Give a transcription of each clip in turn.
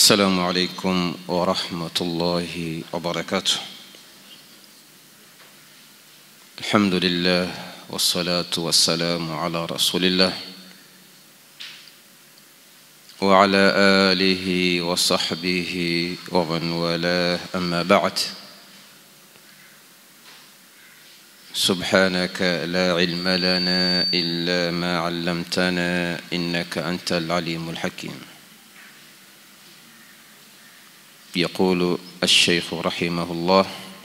السلام عليكم ورحمة الله وبركاته الحمد لله والصلاة والسلام على رسول الله وعلى آله وصحبه ومن والاه أما بعد سبحانك لا علم لنا إلا ما علمتنا إنك أنت العليم الحكيم يقول الشيخ رحمه الله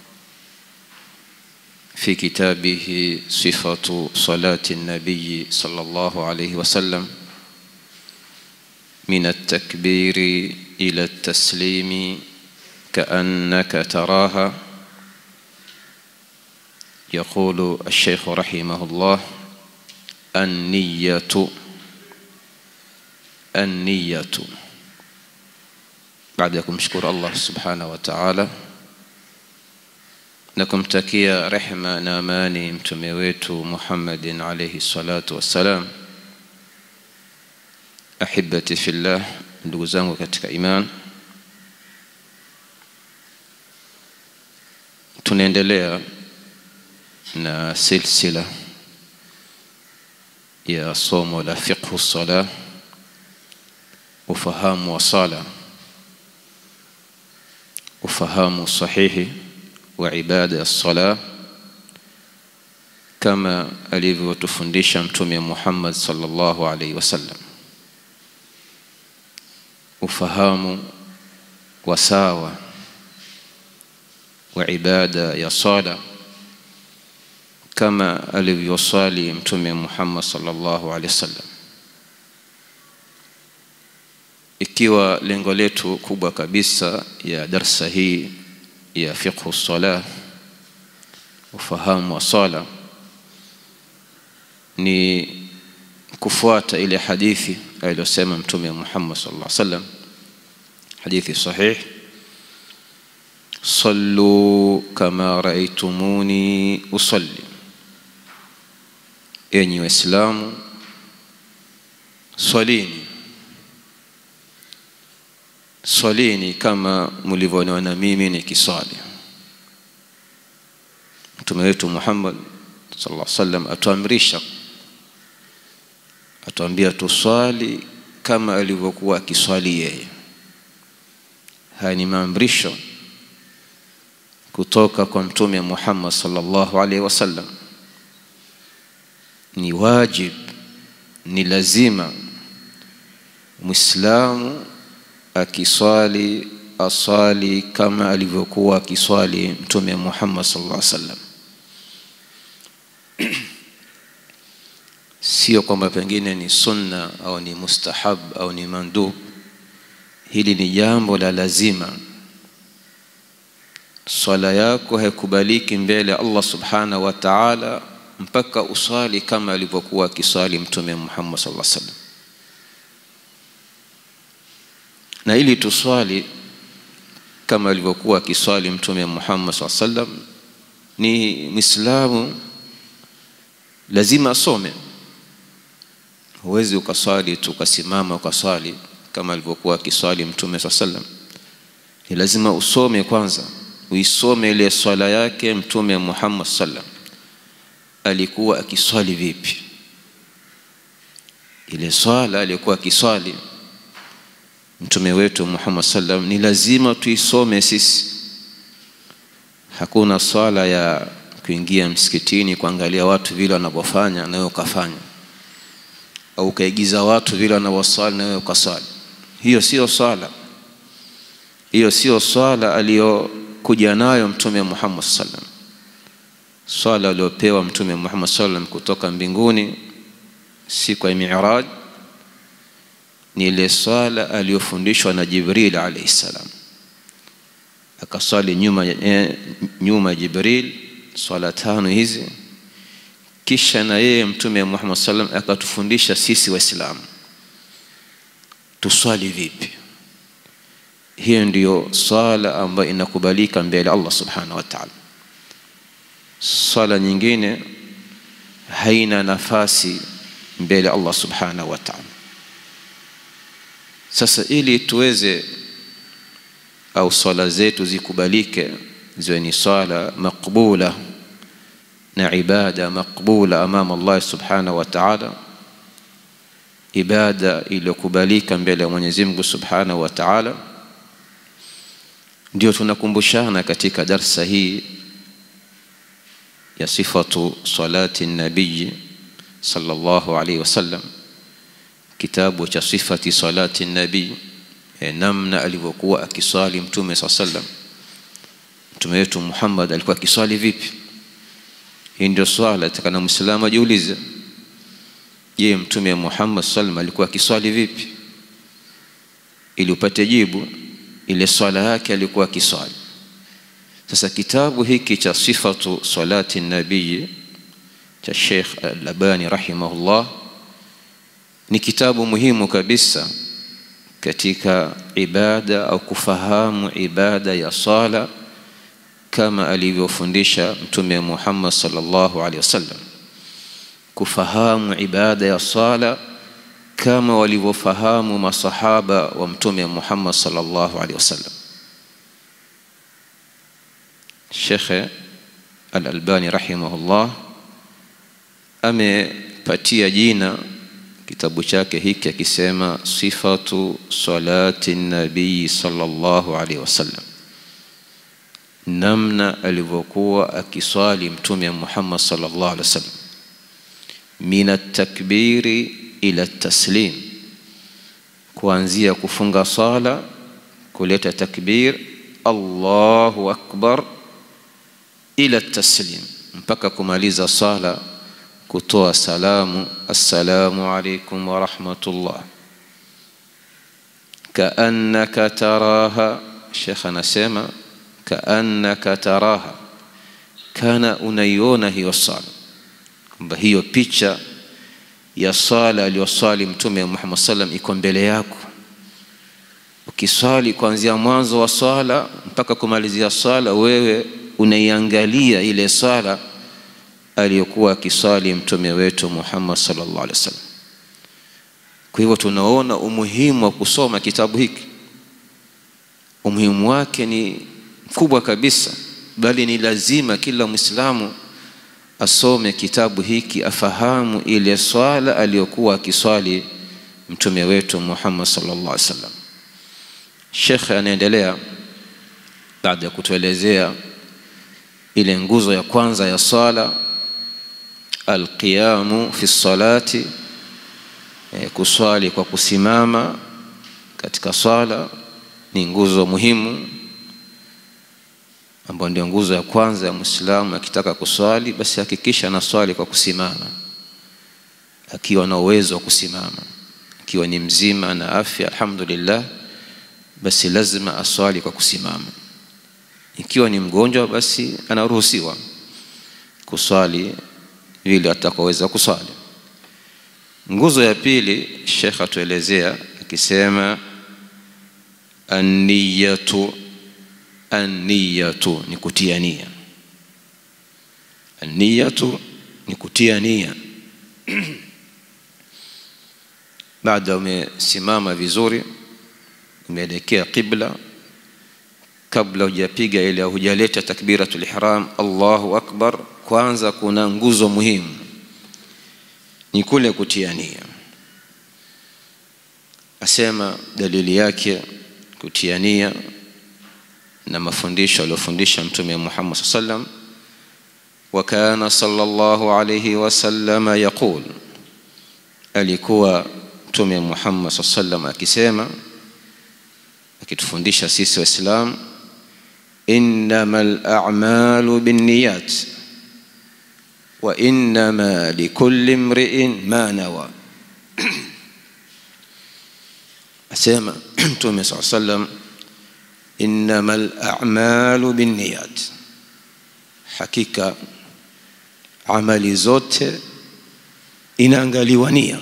في كتابه صفة صلاة النبي صلى الله عليه وسلم من التكبير إلى التسليم كأنك تراها يقول الشيخ رحمه الله النية النية baada ya kumshukuru Allah subhanahu wa ta'ala na kumtakia rehma na amani mtume wetu Muhammadin alayhi salatu wassalam. Ahibati fillah, ndugu zangu katika iman, tunaendelea na silsila ya somo la fiqhu sala, ufahamu wa sala ufahamu sahihi wa ibada ya sala kama alivyotufundisha mtume Muhammad sallallahu alaihi wasallam ufahamu wa sawa wa ibada ya sala kama alivyosali mtume Muhammad sallallahu alaihi wasallam ikiwa lengo letu kubwa kabisa ya darsa hii ya fiqhu sala ufahamu wa sala ni kufuata ile hadithi aliyosema mtume Muhammad sallallahu alaihi wasallam hadithi sahih sallu kama raaitumuni usalli enyi waislamu swalini swalini kama mlivyoniona mimi nikiswali mtume wetu Muhammad sallallahu alaihi wasallam atuamrisha atuambia tuswali kama alivyokuwa akiswali yeye haya ni maamrisho kutoka kwa mtume Muhammad sallallahu alaihi wasallam ni wajib ni lazima muislamu akiswali aswali kama alivyokuwa akiswali mtume Muhammad sallallahu alaihi wasallam sio kwamba pengine ni sunna au ni mustahab au ni mandub hili ni jambo la lazima swala yako haikubaliki mbele Allah subhanahu wa ta'ala mpaka uswali kama alivyokuwa akiswali mtume Muhammad sallallahu alaihi wasallam na ili tuswali kama alivyokuwa akiswali mtume Muhammad SAW sallam ni Muislamu lazima asome. Huwezi ukaswali tu ukasimama ukaswali kama alivyokuwa akiswali mtume SAW sallam. Ni lazima usome kwanza, uisome ile swala yake mtume Muhammad sallam alikuwa akiswali vipi, ile swala alikuwa akiswali mtume wetu Muhammad sallam ni lazima tuisome sisi. Hakuna swala ya kuingia msikitini kuangalia watu vile wanavyofanya na wewe ukafanya, au ukaigiza watu vile wanavyoswali na wewe ukaswali. Hiyo sio swala, hiyo sio swala aliyokuja nayo mtume Muhammad sallam. Swala aliyopewa mtume Muhammad sallam kutoka mbinguni siku ya Mi'raj ni ile swala aliyofundishwa na Jibril alayhi salam, akaswali nyuma eh, nyuma Jibril swala tano hizi, kisha na yeye mtume Muhammad sallam akatufundisha sisi Waislamu tuswali vipi. Hiyo ndiyo swala ambayo inakubalika mbele Allah subhanahu wa ta'ala. Swala nyingine haina nafasi mbele Allah subhanahu wa ta'ala. Sasa ili tuweze au swala zetu zikubalike ziwe ni swala maqbula na ibada maqbula amama Allah subhanahu wa ta'ala ibada iliyokubalika mbele ya Mwenyezi Mungu subhanahu wa ta'ala ndio tunakumbushana katika darsa hii ya sifatu salati nabii sallallahu alaihi wasallam kitabu cha sifati salati nabii e, namna alivyokuwa akiswali mtume saa sallam mtume wetu Muhammad alikuwa akiswali vipi hii ndio swala takana muislamu ajiulize je mtume Muhammad sallam alikuwa akiswali vipi ili upate jibu ile swala yake alikuwa akiswali sasa kitabu hiki cha sifatu salati nabii cha Sheikh Al-Albani rahimahullah ni kitabu muhimu kabisa katika ibada au kufahamu ibada ya sala kama alivyofundisha mtume Muhammad sallallahu alaihi wasallam kufahamu ibada ya sala kama walivyofahamu masahaba wa mtume Muhammad sallallahu alaihi wasallam Sheikh Al-Albani rahimahullah amepatia jina kitabu chake hiki akisema sifatu salati nabii sallallahu alaihi wasallam namna alivyokuwa akiswali mtume Muhammad sallallahu alaihi wasallam min at-takbiri ila taslim kuanzia kufunga sala kuleta takbir Allahu akbar ila taslim mpaka kumaliza sala kutoa salamu assalamu alaikum wa rahmatullah kaannaka taraha shekh anasema kaannaka taraha kana unaiona hiyo sala kwamba hiyo picha ya sala aliyoswali mtume Muhammad sallam iko mbele yako ukiswali kuanzia mwanzo wa swala mpaka kumalizia swala wewe unaiangalia ile swala aliyokuwa akiswali mtume wetu Muhammad sallallahu alaihi wasallam kwa hivyo tunaona umuhimu wa kusoma kitabu hiki umuhimu wake ni mkubwa kabisa bali ni lazima kila Muislamu asome kitabu hiki afahamu ile swala aliyokuwa akiswali mtume wetu Muhammad sallallahu alaihi wasallam Sheikh anaendelea baada ya kutuelezea ile nguzo ya kwanza ya swala alqiyamu fi salati e, kuswali kwa kusimama katika swala ni nguzo muhimu ambayo ndio nguzo ya kwanza ya Muislamu akitaka kuswali basi hakikisha anaswali kwa kusimama akiwa na uwezo wa kusimama akiwa ni mzima na afya alhamdulillah basi lazima aswali kwa kusimama ikiwa ni mgonjwa basi anaruhusiwa kuswali vile atakoweza kuswali nguzo ya pili Sheikh atuelezea akisema an-niyatu an-niyatu ni kutia nia an-niyatu ni kutia nia baada umesimama vizuri umeelekea qibla kabla hujapiga ile hujaleta takbiratul ihram Allahu akbar kwanza kuna nguzo muhimu ni kule kutia nia asema dalili yake kutia nia na mafundisho aliyofundisha mtume Muhammad sallam وكان صلى الله عليه وسلم يقول alikuwa mtume Muhammad sallam akisema akitufundisha sisi waislamu innamal a'malu binniyat wa innama likulli imri'in ma nawa asema mtume saa sallam innamal a'malu binniyat hakika amali zote inaangaliwa nia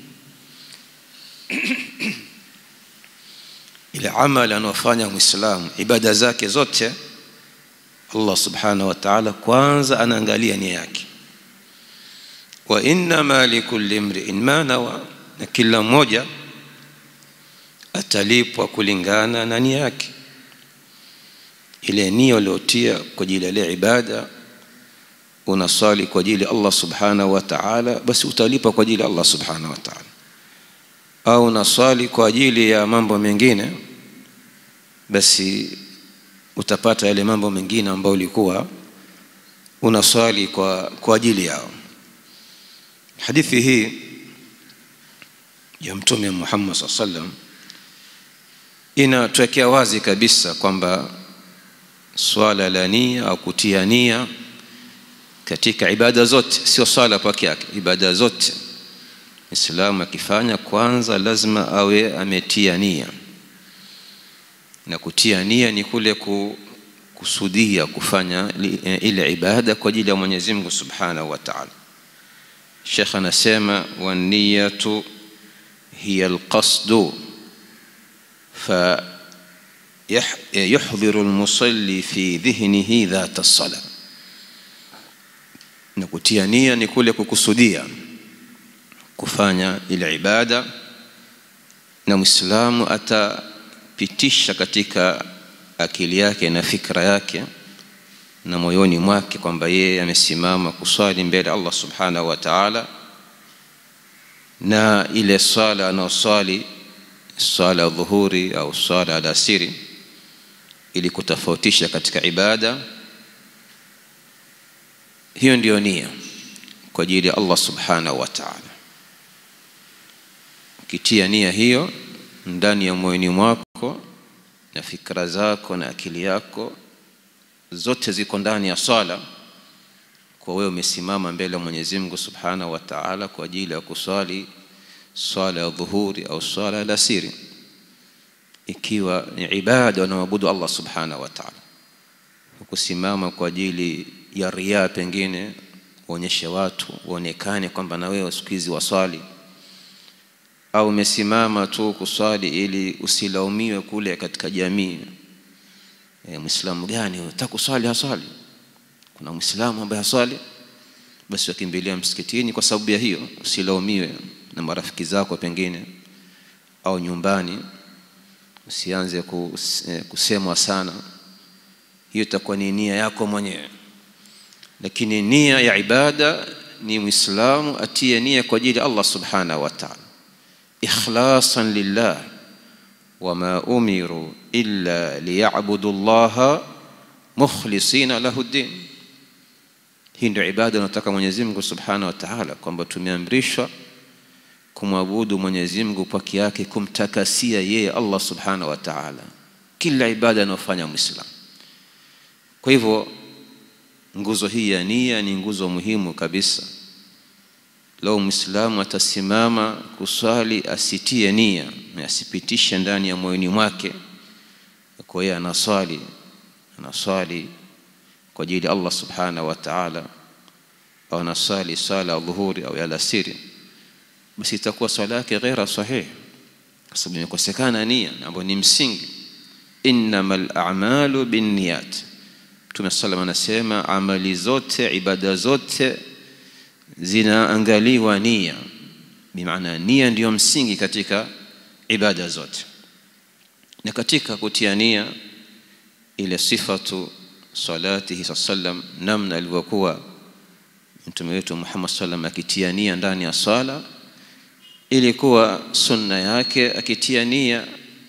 ile amali anayofanya muislamu ibada zake zote Allah subhanahu wa ta'ala kwanza anaangalia nia yake wa innama likulli imri'in ma nawa na kila mmoja atalipwa kulingana na nia yake ile nia uliotia kwa ajili ya ile ibada unaswali kwa ajili ya Allah subhanahu wa ta'ala basi utalipa kwa ajili ya Allah subhanahu wa ta'ala au unaswali kwa ajili ya mambo mengine basi utapata yale mambo mengine ambayo ulikuwa unaswali kwa, kwa ajili yao hadithi hii ya mtume Muhammad SAW sallam inatuwekea wazi kabisa kwamba swala la nia au kutia nia katika ibada zote sio swala peke yake ibada zote Muislamu akifanya kwanza lazima awe ametia nia na kutia nia ni kule kusudia kufanya ile ibada kwa ajili ya Mwenyezi Mungu Subhanahu wa Ta'ala Sheikh anasema wa niyatu hiya alqasdu fa يحضر المصلي في ذهنه ذات الصلاة na kutia nia ni kule kukusudia kufanya ile ibada na Muislamu atapitisha katika akili yake na fikra yake na moyoni mwake kwamba yeye amesimama kuswali mbele Allah subhanahu wa ta'ala na ile swala anaoswali swala ya dhuhuri au swala ya alasiri ili kutofautisha katika ibada hiyo ndiyo nia kwa ajili ya Allah subhanahu wa ta'ala ukitia nia hiyo ndani ya moyoni mwako na fikra zako na akili yako zote ziko ndani ya swala kwa wewe umesimama mbele ya Mwenyezi Mungu Subhanahu wa Ta'ala kwa ajili ya kuswali swala ya dhuhuri au swala ya alasiri ikiwa ni ibada unaabudu Allah Subhanahu wa Ta'ala kusimama kwa ajili ya ria pengine uonyeshe watu uonekane kwamba na wewe siku hizi waswali au umesimama tu kuswali ili usilaumiwe kule katika jamii e, muislamu gani unataka kuswali haswali kuna muislamu ambaye haswali basi wakimbilia msikitini kwa sababu ya hiyo usilaumiwe na marafiki zako pengine au nyumbani usianze kusemwa sana hiyo itakuwa ni nia yako mwenyewe lakini nia ya ibada ni muislamu atie nia kwa ajili ya Allah subhanahu wa ta'ala ikhlasan lillah wama umiru illa liyabudu llaha mukhlisina lahu ddin hii ndio ibada unataka Mwenyezi Mungu subhanahu wa ta'ala kwamba tumeamrishwa kumwabudu Mwenyezi Mungu peke yake kumtakasia yeye Allah subhanahu wa ta'ala kila ibada anayofanya muislamu kwa hivyo nguzo hii ya nia ni nguzo muhimu kabisa lau muislamu atasimama kuswali asitie nia na asipitishe ndani ya moyoni mwake kwa hiyo anaswali anaswali kwa ajili ya Allah subhanahu wa ta'ala au anaswali swala ya dhuhuri au ya alasiri basi itakuwa swala yake ghaira sahih kwa sababu imekosekana nia ambayo ni msingi innamal a'malu binniyat Mtume sallam anasema amali zote ibada zote zinaangaliwa nia bimaana nia ndiyo msingi katika ibada zote na katika kutia nia ile sifatu salatihi sallam namna alivyokuwa mtume wetu Muhammad sallam akitia nia ndani ya swala ilikuwa sunna yake akitia nia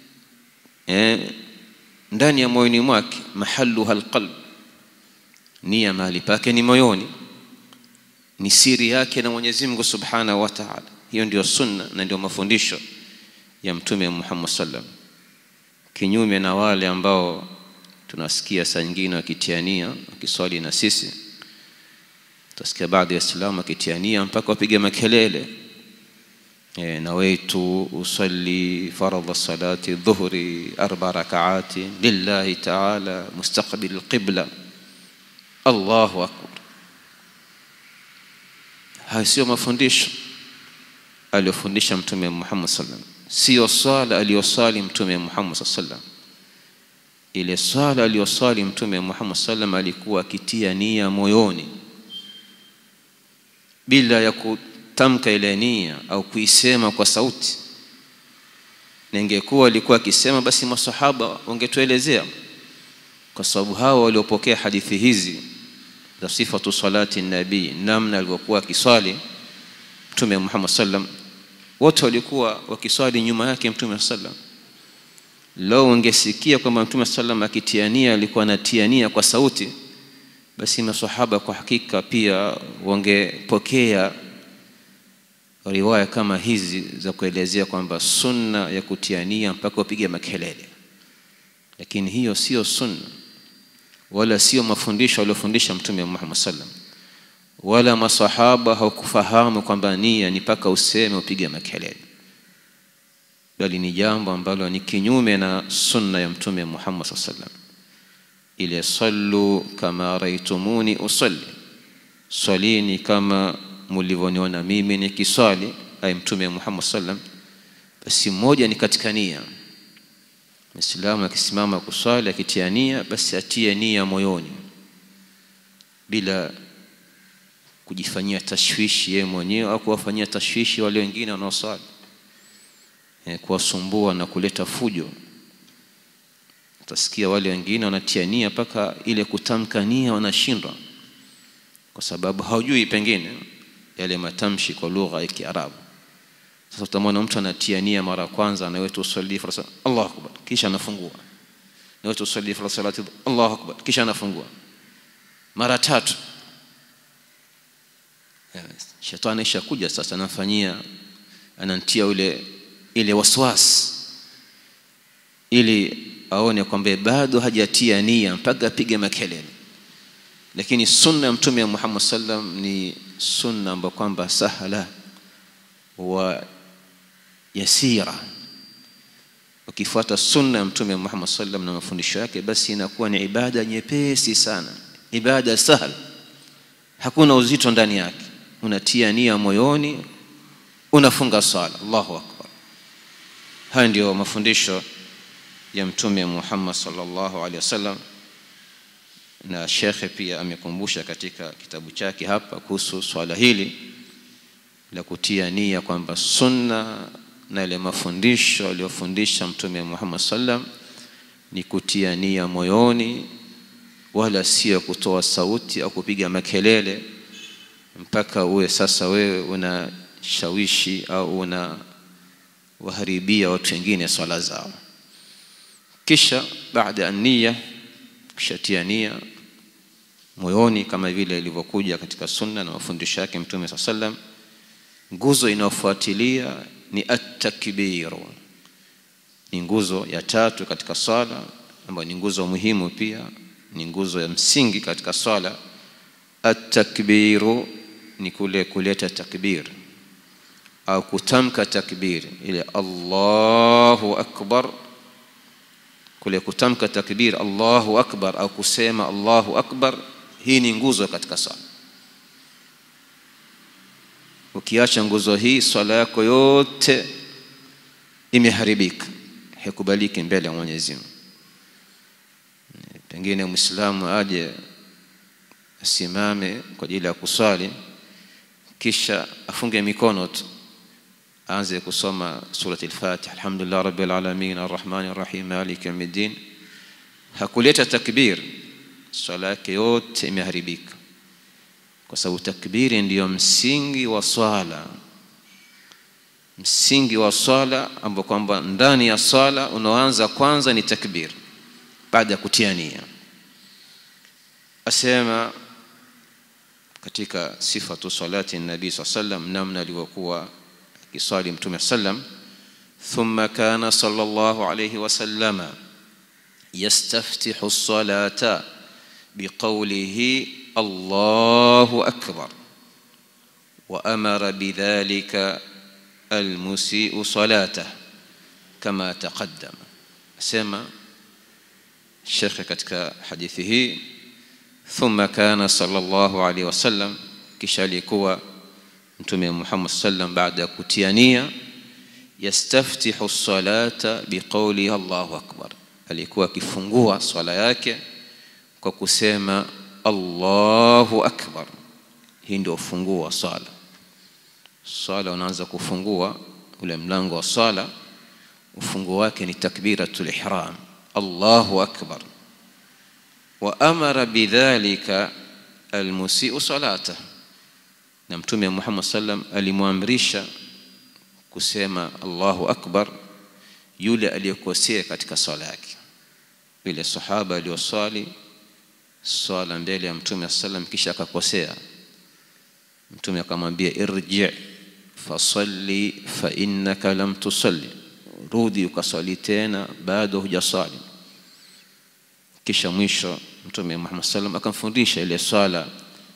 eh, ndani ya moyoni mwake mahalluha alqalb nia mahali pake ni moyoni ni siri yake na Mwenyezi Mungu Subhanahu wa Ta'ala hiyo ndio sunna na ndio mafundisho ya mtume Muhammad sallam kinyume na wale ambao tunasikia saa nyingine wakitiania wakiswali na sisi tutasikia baadhi ya Waislamu wakitiania mpaka wapige makelele e, nawaitu usalli faradha salati dhuhri arba rakaati lillahi ta'ala mustaqbil alqibla Allahu akbar haya sio mafundisho aliyofundisha mtume Muhammad sallam sio swala aliyosali mtume Muhammad sallam ile swala aliyosali mtume Muhammad sallam alikuwa akitia nia moyoni bila ya kutamka ile nia au kuisema kwa sauti na ingekuwa alikuwa akisema basi masahaba wangetuelezea kwa sababu hawa waliopokea hadithi hizi za sifatu salati nabii namna alivyokuwa akiswali mtume Muhammad sallam wote walikuwa wakiswali nyuma yake mtume sallam leo ungesikia kwamba mtume sallam akitiania alikuwa anatiania kwa sauti basi masahaba kwa hakika pia wangepokea riwaya kama hizi za kuelezea kwamba sunna ya kutiania mpaka upige makelele lakini hiyo sio sunna wala sio mafundisho aliyofundisha mtume Muhammad sallam wala masahaba hawakufahamu kwamba nia ni mpaka useme upige makelele bali ni jambo ambalo ni kinyume na sunna ya mtume Muhammad sallam ile sallu kama raitumuni usalli swalini kama mlivyoniona mimi nikiswali ay mtume Muhammad sallam basi mmoja ni katika nia Muislamu akisimama kuswali akitia nia basi atie nia moyoni bila kujifanyia tashwishi yeye mwenyewe au kuwafanyia tashwishi wale wengine wanaoswali e, kuwasumbua na kuleta fujo utasikia wale wengine wanatia nia mpaka ile kutamka nia wanashindwa kwa sababu hawajui pengine yale matamshi kwa lugha ya Kiarabu sasa utamwona mtu anatia nia mara ya kwanza anawetu usalli fa Allahu akbar kisha anafungua nawetu usalli fa salati Allahu akbar kisha anafungua mara tatu shetani ishakuja sasa anafanyia anantia ule ile waswas ili aone kwamba bado hajatia nia mpaka apige makelele lakini sunna ya mtume Muhammad sallam ni sunna ambayo kwamba sahala wa yasira ukifuata sunna ya mtume Muhammad sallam na mafundisho yake basi inakuwa ni ibada nyepesi sana ibada sahal hakuna uzito ndani yake unatia nia moyoni unafunga swala Allahu akbar haya ndio mafundisho ya mtume Muhammad sallallahu alaihi wasallam na shekhe pia amekumbusha katika kitabu chake hapa kuhusu swala hili la kutia nia kwamba sunna na ile mafundisho aliyofundisha mtume Muhammad sallam ni kutia nia moyoni wala sio kutoa sauti au kupiga makelele mpaka uwe sasa wewe unashawishi au una waharibia watu wengine swala zao kisha baada ya nia kishatia nia moyoni kama vile ilivyokuja katika sunna na mafundisho yake mtume saa sallam nguzo inayofuatilia ni at-takbiru ni nguzo ya tatu katika swala ambayo ni nguzo muhimu pia ni nguzo ya msingi katika swala at-takbiru ni kule kuleta takbir au kutamka takbir ile Allahu akbar kule kutamka takbir Allahu akbar au kusema Allahu akbar hii ni nguzo katika swala ukiacha nguzo hii swala yako yote imeharibika haikubaliki mbele ya Mwenyezi Mungu pengine muislamu aje asimame kwa ajili ya kuswali kisha afunge mikono tu aanze kusoma surati al-Fatiha alhamdulillah rabbil alamin arrahmanir rahim maliki yawmiddin hakuleta takbir swala yake yote imeharibika kwa sababu takbiri ndiyo msingi wa swala msingi wa swala ambao kwamba ndani ya swala unaoanza kwanza ni takbir baada ya kutia nia asema katika sifatu salati nabii saa sallam namna alivyokuwa akiswali mtume sallam thumma kana sallallahu alayhi wasallama yastaftihu salata biqawlihi allahu akbar وأمر بذلك المسيء صلاته كما تقدم سمع الشيخ katika hadithi hii ثم كان صلى الله عليه وسلم kisha alikuwa mtume Muhammad sallam baada ya kutiania yastaftihu salata biqawli Allahu akbar alikuwa akifungua swala yake kwa kusema Allahu akbar hii ndio ufunguo wa swala swala unaanza kufungua ule mlango wa swala ufunguo wake ni takbiratul ihram Allahu akbar wa amara bidhalika almusiu salata na mtume Muhammad sallam alimwamrisha kusema Allahu akbar yule aliyekosea katika swala yake yule sahaba aliyoswali swala mbele ya mtume sallam kisha akakosea mtume akamwambia irji fasalli fa innaka lam tusalli rudi ukaswali tena bado hujaswali kisha mwisho mtume Muhammad sallam akamfundisha ile swala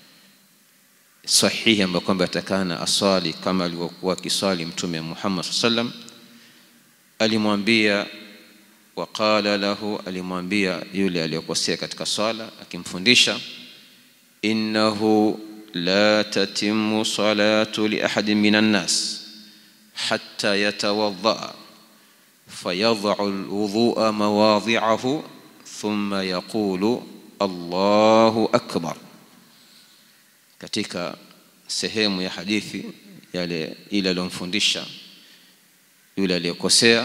sahihi ambayo kwamba atakana aswali kama alivyokuwa akiswali mtume Muhammad sallam alimwambia waqala lahu alimwambia yule aliyokosea katika swala akimfundisha innahu la tatimmu salatu li ahadin minan nas hatta yatawadda fayadh'u alwudhu'a mawadhi'ahu thumma yaqulu Allahu akbar katika sehemu ya hadithi yale ile aliyomfundisha yule aliyekosea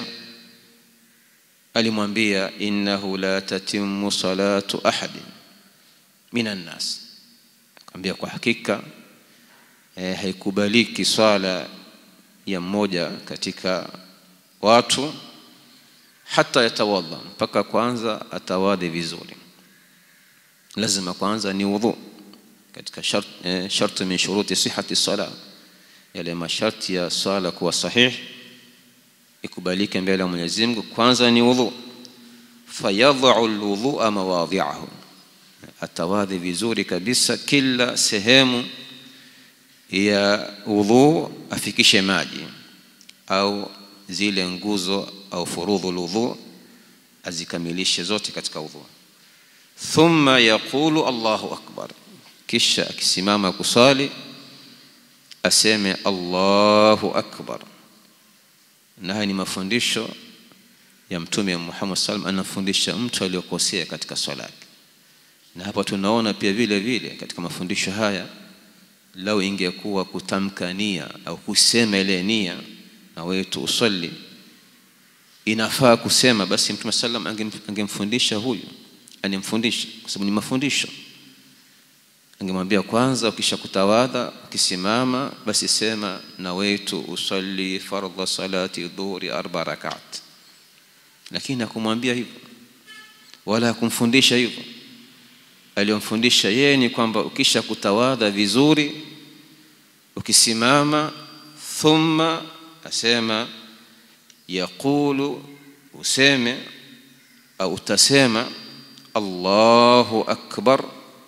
alimwambia innahu la tatimmu salatu ahadin minan nas akamwambia kwa hakika eh, haikubaliki swala ya mmoja katika watu hata yatawadha mpaka kwanza atawadhi vizuri lazima kwanza ni wudhu katika shart, eh, sharti min shuruti sihati sala yale masharti ya swala kuwa sahihi ikubalike mbele ya Mwenyezi Mungu kwanza ni wudhu fayadh'u alwudhu'a mawadhi'ahu atawadhi vizuri kabisa kila sehemu ya wudhu afikishe maji au zile nguzo au furudhu alwudhu azikamilishe zote katika wudhu thumma yaqulu Allahu akbar kisha akisimama kusali aseme Allahu akbar na haya ni mafundisho ya mtume Muhammad sallam anafundisha mtu aliyokosea katika swala yake na hapa tunaona pia vile vile katika mafundisho haya lau ingekuwa kutamka nia au kusema ile nia na wetu usalli inafaa kusema basi mtume sallam angemfundisha huyu anemfundisha kwa sababu ni mafundisho angemwambia kwanza ukisha kutawadha ukisimama basi sema nawaitu usalli fardha salati dhuhri arba rakat lakini hakumwambia hivyo wala hakumfundisha hivyo aliyomfundisha yeye ni kwamba ukisha kutawadha vizuri ukisimama thumma asema yaqulu useme au utasema Allahu akbar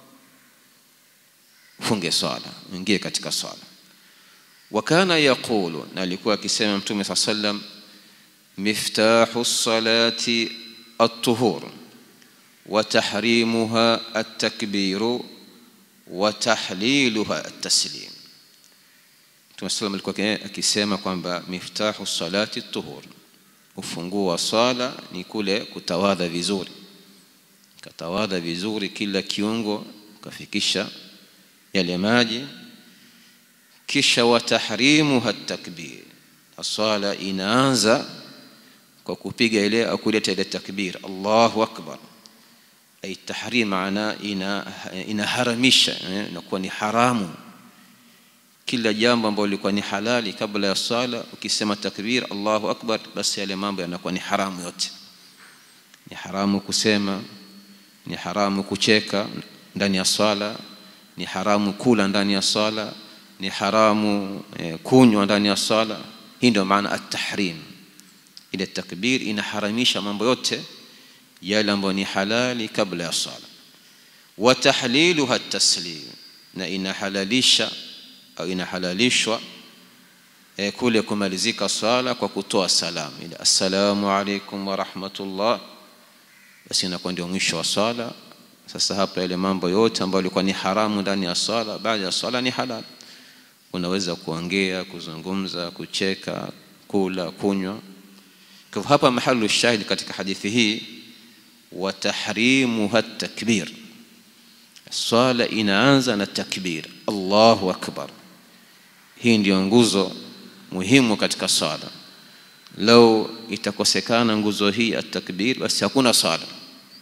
funge swala ingie katika swala wakana yaqulu na alikuwa akisema mtume saa sallam miftahu salati at-tuhur wa tahrimuha at-takbiru wa tahliluha at-taslim mtume sallam alikuwa akisema kwamba miftahu salati at-tuhur ufunguo wa swala ni kule kutawadha vizuri katawadha vizuri kila kiungo kafikisha yale maji kisha watahrimuha takbir swala inaanza kwa kupiga ile au kuleta ile takbir Allahu akbar ay tahrim maana ina inaharamisha inakuwa ni haramu kila jambo ambalo lilikuwa ni halali kabla ya swala ukisema takbir Allahu akbar basi yale mambo yanakuwa ni haramu yote ni haramu kusema ni haramu kucheka ndani ya swala ni haramu kula ndani ya swala ni haramu eh, kunywa ndani ya swala hii ndio maana at-tahrim ile takbir inaharamisha mambo yote yale ambayo ni halali kabla ya swala wa tahliluha at-taslim na inahalalisha au inahalalishwa eh, kule kumalizika swala kwa kutoa salamu ile assalamu alaikum wa rahmatullah basi inakuwa ndio mwisho wa swala sasa hapa ile mambo yote ambayo yalikuwa ni haramu ndani ya swala baada ya swala ni halal unaweza kuongea kuzungumza kucheka kula kunywa kwa hapa mahalu shahid katika hadithi hii wa tahrimuha takbir swala inaanza na takbir Allahu akbar hii ndio nguzo muhimu katika swala lau itakosekana nguzo hii ya takbir basi hakuna swala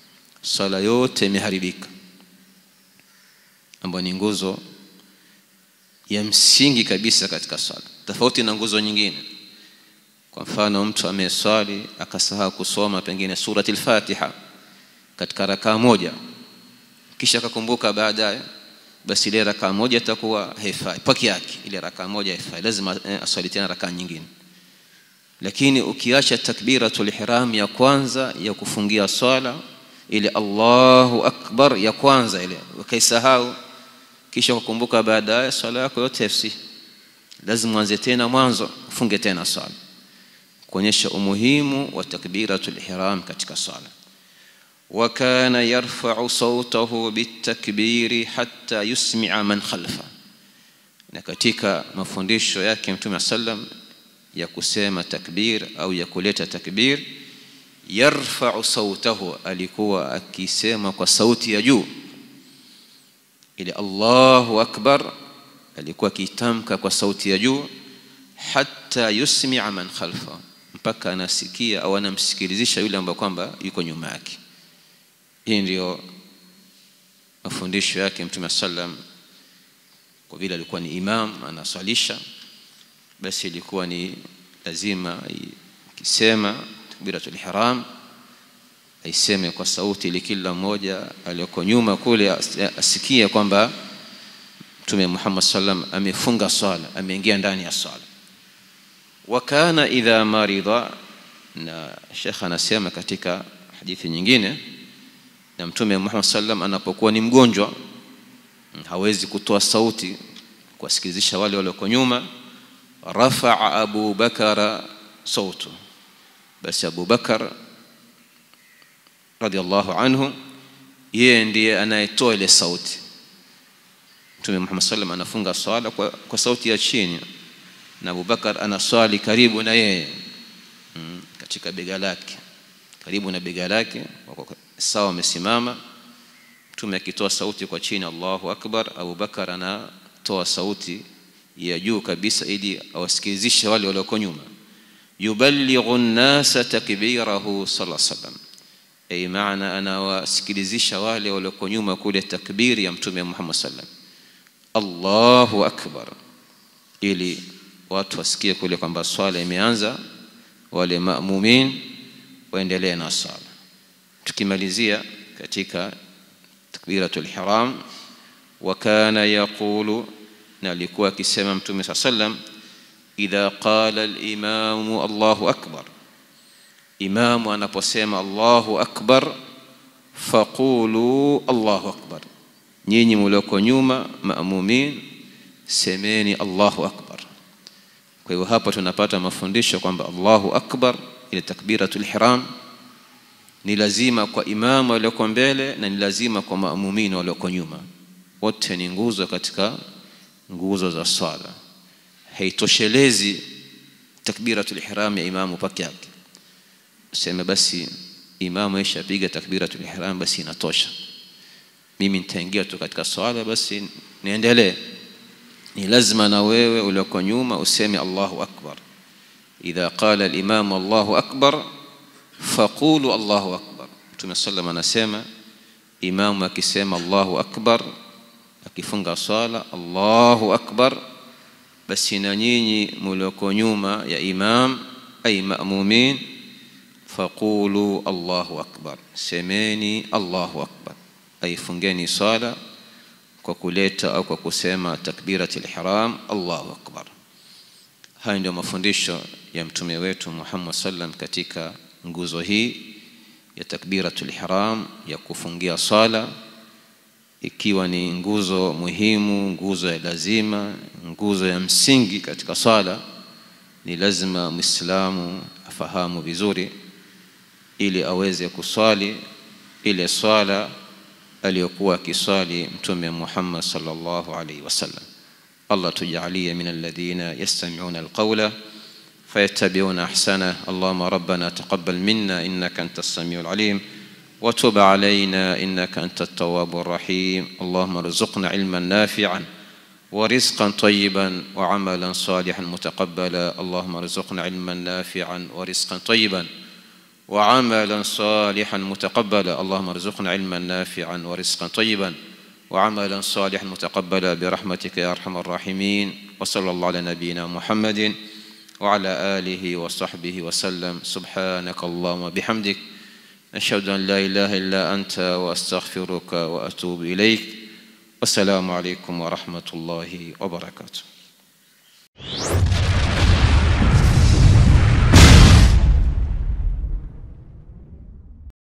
swala yote imeharibika ambayo ni nguzo ya msingi kabisa katika swala tofauti na nguzo nyingine kwa mfano mtu ameswali akasahau kusoma pengine surati al-Fatiha katika rakaa moja kisha akakumbuka baadaye basi ile rakaa moja itakuwa haifai peke yake ile rakaa moja haifai lazima eh, aswali tena rakaa nyingine lakini ukiacha takbiratul ihram ya kwanza ya kufungia swala ile Allahu akbar ya kwanza ile ukaisahau kisha kukumbuka baadaye swala yako yote FC lazima uanze tena mwanzo ufunge tena swala kuonyesha umuhimu wa takbiratul ihram katika swala وكان يرفع صوته بالتكبير حتى يسمع من خلفه na katika mafundisho yake mtume sallam ya kusema takbir au ya kuleta takbir yarfa'u sautahu alikuwa akisema kwa sauti ya juu ile Allahu akbar alikuwa akitamka kwa sauti ya juu hatta yusmi'a man khalfa mpaka anasikia au anamsikilizisha yule ambaye kwamba yuko nyuma yake hii ndio mafundisho yake mtume sallam kwa vile alikuwa ni imam anaswalisha basi ilikuwa ni lazima akisema takbiratul ihram aiseme kwa sauti ili kila mmoja aliyoko nyuma kule asikie kwamba mtume Muhammad sallam amefunga swala ameingia ndani ya swala wa kana idha marida na Sheikh anasema katika hadithi nyingine na mtume Muhammad sallam anapokuwa ni mgonjwa hawezi kutoa sauti kuwasikilizisha wale walioko nyuma rafaa Abu Bakara sautu basi Abu Bakar radhiallahu anhu yeye ndiye anayetoa ile sauti mtume Muhammad sallam anafunga swala kwa, kwa sauti ya chini na Abu Bakar anaswali karibu na yeye mm, katika bega lake karibu na bega lake sawa amesimama mtume akitoa sauti kwa chini Allahu akbar Abu Bakar anatoa sauti ya juu kabisa ili awasikilizishe wale walioko nyuma yuballighu an-nasa takbirahu sallallahu alaihi wasallam ay maana anawasikilizisha wale walioko nyuma kule takbiri ya mtume Muhammad sallam Allahu akbar ili watu wasikie kule kwamba swala imeanza wale maamumin waendelee na swala tukimalizia katika takbiratul ihram wa kana yaqulu na alikuwa akisema mtume saa sallam idha qala al-imamu Allahu akbar imamu anaposema Allahu akbar faqulu Allahu akbar nyinyi mlioko nyuma maamumin semeni Allahu akbar kwa hivyo hapa tunapata mafundisho kwamba Allahu akbar ile takbiratul ihram ni lazima kwa imamu walioko mbele na ni lazima kwa maamumini walioko nyuma wote ni nguzo katika nguzo za swala haitoshelezi takbiratul ihram ya imamu peke yake useme basi imamu aishapiga takbiratul ihram basi inatosha mimi nitaingia tu katika swala basi niendelee ni lazima na wewe ulioko nyuma useme Allahu akbar idha qala al-imam Allahu akbar faqulu Allahu akbar Mtume sallam anasema imamu akisema Allahu akbar akifunga swala Allahu akbar basi na nyinyi mlioko nyuma ya imam ay ma'mumin faqulu Allahu akbar semeni Allahu akbar ay fungeni swala kwa kuleta au kwa kusema takbiratul ihram Allahu akbar haya ndio mafundisho ya mtume wetu Muhammad sallam katika nguzo hii ya takbiratul ihram ya kufungia swala ikiwa ni nguzo muhimu nguzo ya lazima nguzo ya msingi katika swala ni lazima muislamu afahamu vizuri ili aweze kuswali ile swala aliyokuwa akiswali mtume Muhammad sallallahu alaihi wasallam Allah tujalie min alladhina yastami'una alqawla فيتبعون احسنه اللهم ربنا تقبل منا انك انت السميع العليم وتب علينا انك انت التواب الرحيم اللهم ارزقنا علما نافعا ورزقا طيبا وعملا صالحا متقبلا اللهم ارزقنا علما نافعا ورزقا طيبا وعملا صالحا متقبلا اللهم ارزقنا علما نافعا ورزقا طيبا وعملا صالحا متقبلا برحمتك يا ارحم الراحمين وصلى الله على نبينا محمد وعلى اله وصحبه وسلم سبحانك اللهم بحمدك اشهد ان لا اله الا انت واستغفرك واتوب اليك والسلام عليكم ورحمه الله وبركاته